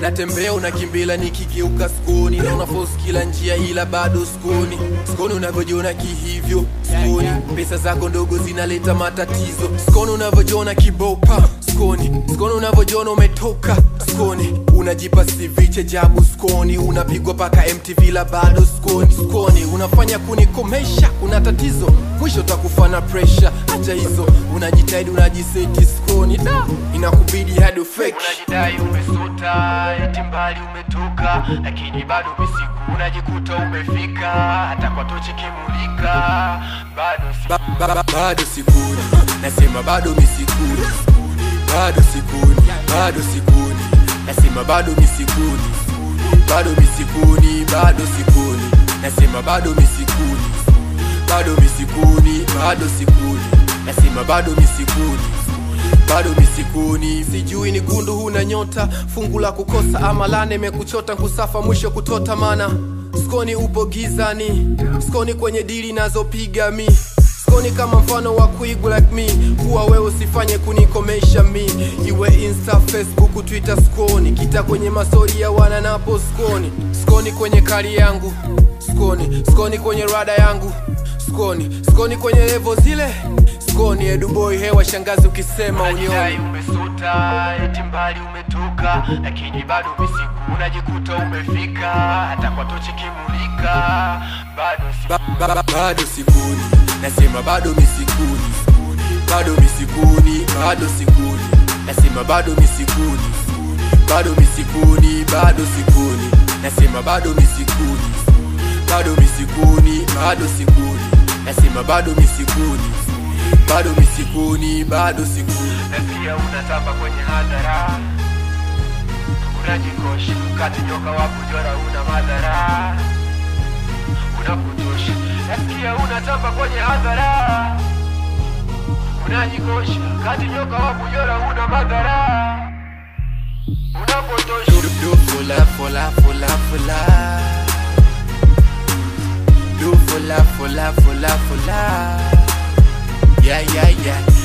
natembea unakimbila nikigeuka skoni na unaforce kila njia ila bado skoni skoni unavyojiona kihivyo skoni pesa zako ndogo zinaleta matatizo skoni unavyojiona kibopa skoni skoni unavyojiona umetoka skoni unajipa siviche jabu skoni unapigwa paka mtv la bado skoni skoni unafanya kunikomesha una tatizo mwisho takufa na presha acha hizo unajitahidi unajiseti skoni da inakubidi hadi fake unajidai umesota eti mbali umetoka lakini bado misiku unajikuta umefika hata kwa tochi kimulika bado si ba, ba, ba, bado sikuni nasema bado misikuni bado sikuni bado sikuni nasema bado misikuni bado misikuni bado sikuni nasema bado misikuni bado misikuni bado sikuni nasema bado misikuni bado misikuni sijui ni gundu huna nyota fungu la kukosa ama lane mekuchota kusafa mwisho kutota mana skoni upo gizani skoni kwenye dili nazopiga mi skoni kama mfano wa kuigu like me kuwa wewe usifanye kunikomesha mi iwe insta facebook twitter skoni kita kwenye masori ya wana napo skoni skoni kwenye kari yangu skoni skoni kwenye rada yangu skoni skoni kwenye levo zile skoni eduboi hewa shangazi ukisema unioni umesota eti mbali umetoka lakini bado misiku unajikuta umefika hata kwa tochi kimulika bado si ba, ba, ba, bado sikuni nasema bado misikuni bado misikuni bado sikuni nasema bado misikuni bado misikuni bado sikuni nasema bado misikuni bado misikuni bado sikuni nasema bado misikuni bado misikuni bado sikuni nasikia unatamba kwenye hadhara unajikosha kati nyoka wa kujora una madhara unakutosha nasikia unatamba kwenye hadhara unajikosha kati nyoka wa kujora una madhara unapotosha do, do, fola fola fola fola do fola fola fola fola yeah yeah yeah